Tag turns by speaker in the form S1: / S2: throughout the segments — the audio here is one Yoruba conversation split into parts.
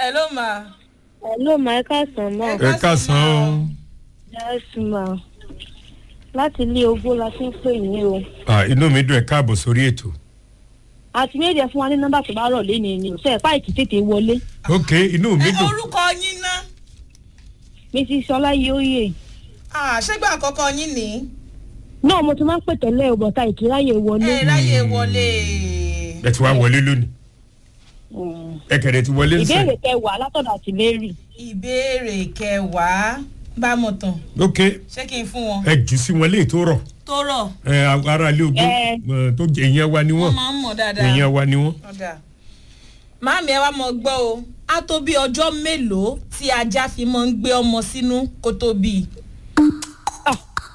S1: hello ma.
S2: Hello, ma ẹ káàsán ma.
S1: Ẹ
S3: ẹ káàsán o.
S2: Yes, ma. Láti ilé ogbó la fi ń pè yín o.
S3: Ah, inú mi dùn ẹ káàbọ̀ sórí ètò.
S2: Àti méjì fún wa ní nọ́mbà tó bá rọ̀ lé ní ni o. Sọ ẹ̀ páìkì tètè wọlé.
S3: ok inú mi
S1: ẹ
S3: dùn.
S1: orúkọ yín ná.
S2: Mrs. Ṣọlá Yóyè.
S1: Ah, ṣégbà àkọ́kọ́ yín ní.
S2: Náà mo ti máa ń pè tẹ́lẹ̀ o, bọ̀tà ìkíráyè wọlé.
S1: ẹ ráyè wọlé.
S3: ẹ ti wá wọlé lónìí.
S2: Mm.
S3: ẹ kẹ̀dẹ̀ ti wọlé nsẹ̀.
S2: Ìbéèrè kẹwàá látọ̀dọ̀ àti Mary.
S1: ìbéèrè kẹwàá bá mọ̀ tán
S3: ok
S1: ṣé kí n fún wọn.
S3: ẹ jù sí wọn léè tó rọ̀.
S1: tó rọ̀
S3: ẹ ara ilé ogún
S2: Ẹ.
S3: ẹ, tó jẹ ìyẹn wa ni
S1: wọ́n
S3: wọ́n.
S1: máa ń mọ̀ dáadáa.
S3: ìyẹn wa ni wọ́n.
S1: ọ̀dà màámi ẹ wá mọ gbọ́ o á tó bí ọjọ́ mélòó tí ajá fi máa ń gbé ọmọ sínú kó tó bí i.
S2: Ah.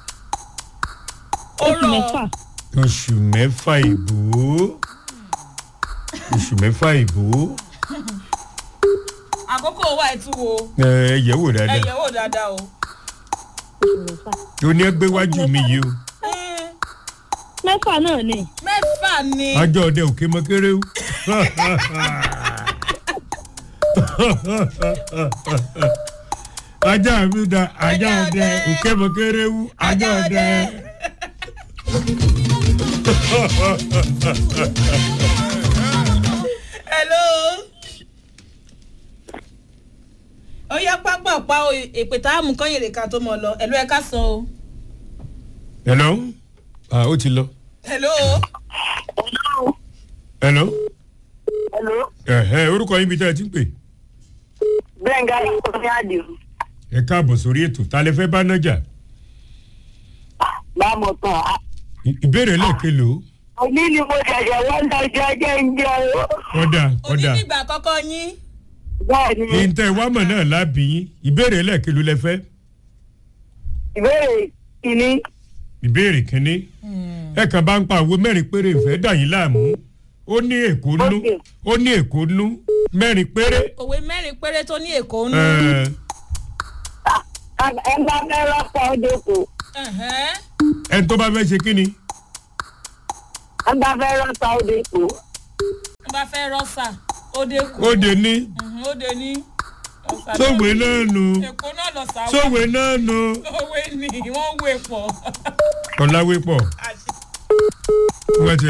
S1: ó
S2: Oṣù
S1: rọ̀
S2: mẹ́fà.
S3: oṣù mẹ́fà ìbò oṣù mẹ́fà ìbò
S1: àkókò wa ẹ̀ tún wo
S3: ẹ ẹ yẹ̀ wò
S1: ẹ
S3: dáadáa
S1: yẹ̀ wò dáadáa o.
S2: Oṣù mẹ́fà.
S3: tó ní ẹgbẹ́ wájú mi yìí o
S1: Mm,
S2: Mẹ́fà náà ni.
S1: mẹ́fà ni
S3: ajọ́ ọdẹ òkè mọ́kéré o. ajá mi da ajá ọdẹ òkè mọ́kéré o ajá ọdẹ.
S1: hello. ó yá pápápá o èpè tá a mú kán yèrè ká tó mọ lọ ẹ̀lú ẹ̀ ká sọ o.
S3: hello ah ó ti lọ
S1: hello.
S3: hello
S4: Hello,
S3: ẹ̀hẹ́ orúkọ yín bí tẹ́ ẹ ti ń pè
S4: Gbẹ̀ngà Ìkọ́ni Àdìo.
S3: ẹ káàbọ̀ sórí ètò ta lẹ fẹ́ bá nájà
S4: Bámo tán.
S3: Ì- ìbéèrè lẹ́ẹ̀kelo
S4: Òní ni mo ṣẹ̀ṣẹ̀ wọ́n lọ jẹ ẹjẹ́ ń jẹ o.
S3: ọ̀dà
S1: òní
S3: ọ̀dà
S1: nígbà àkọ́kọ́ yín.
S4: Bẹ́ẹ̀ni,
S3: yìí ń tẹ́ wámọ̀ náà lábì yín ìbéèrè lẹ́ẹ̀kelo lẹ fẹ́
S4: ìbéèrè kìíní.
S3: ìbéèrè kínní ẹ kàn bá ń pa àwo mẹ́rin péré ìfẹ́ dà yín láàmú ó ní èkó nú
S4: Okay.
S3: ó ní èkó nú mẹ́rin péré
S1: òwe mẹ́rin péré tó ní èkó nù.
S3: ẹ̀,
S4: Ẹ bá fẹ́ rọ́pò ọdọkọ.
S1: Ẹ̀hẹ́n.
S3: ẹni tó bá fẹ́ ṣe kínni
S4: Ẹ bá fẹ́ rọ́pò ọdọkọ.
S1: wọ́n bá fẹ́ rọ́ṣà ó dé kù.
S3: ó dé ní
S1: Mhm, ó dé ní. ọ̀sà náà.
S3: sóòwé náà nù
S1: èkó náà lọ sáwọ́.
S3: sóòwé náà nù
S1: òwe ni wọ́n wé pọ̀.
S3: ọ̀làwé pọ̀
S1: Àṣẹ.
S3: wọ́n ti